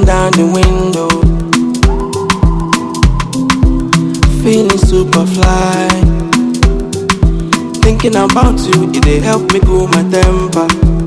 down the window. Feeling super fly. Thinking about you, it dey help me cool my temper.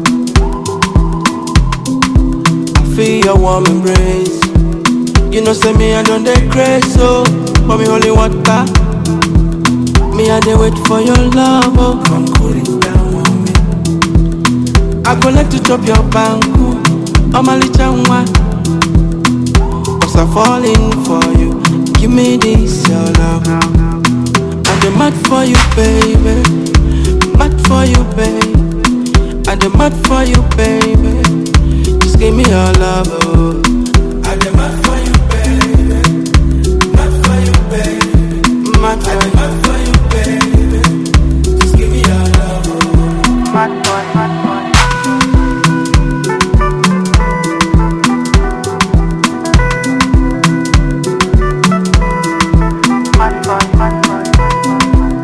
I feel your warm embrace. You know, say me, I don't dey crazy, so for me, holy water. Me, I dey wait for your love, oh, come cool it down on me. I go like to chop your banku, oh my little one. Cause I'm falling for you. Give me this, your love. I'm the mad for you, baby. Mad for you, baby. I'm the mad for you, baby. Just give me your love, oh. I'm the mad for you, baby. Mad for you, baby. Mad for you, mad for you, baby. Just give me your love, oh. Mad boy, mad boy. Mad boy, mad boy.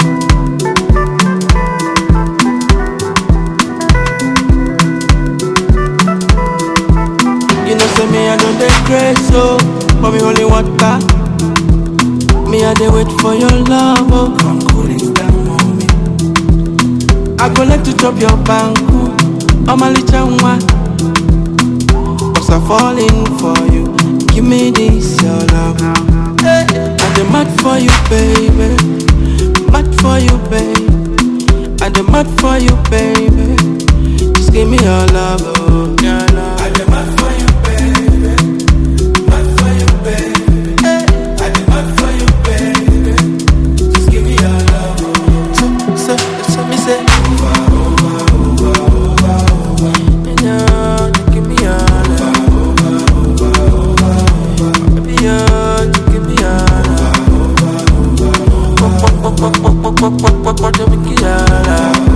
You know, say me, I don't dey crazy, so for me, holy water. Me, I dey wait for your love, oh, come cool it down on me. I go like to chop your banku, oh my little one. Cause I'm falling for you. Give me this, your love. Hey, I'm the mad for you, baby. Mad for you, baby. I'm the mad for you, baby. Just give me your love, oh, your love. I'm the mad for you, baby. Mad for you, baby. Hey, I'm the mad for you, baby. Just give me your love, oh. So, so, so me say over, over, over, over, over. Yeah, just give me your love. Over, over, over, over. Baby, yeah, just give me your love. Over, over, over, over. What, what, what, what, what, what, what, what, what, what, what, what, what, what, what,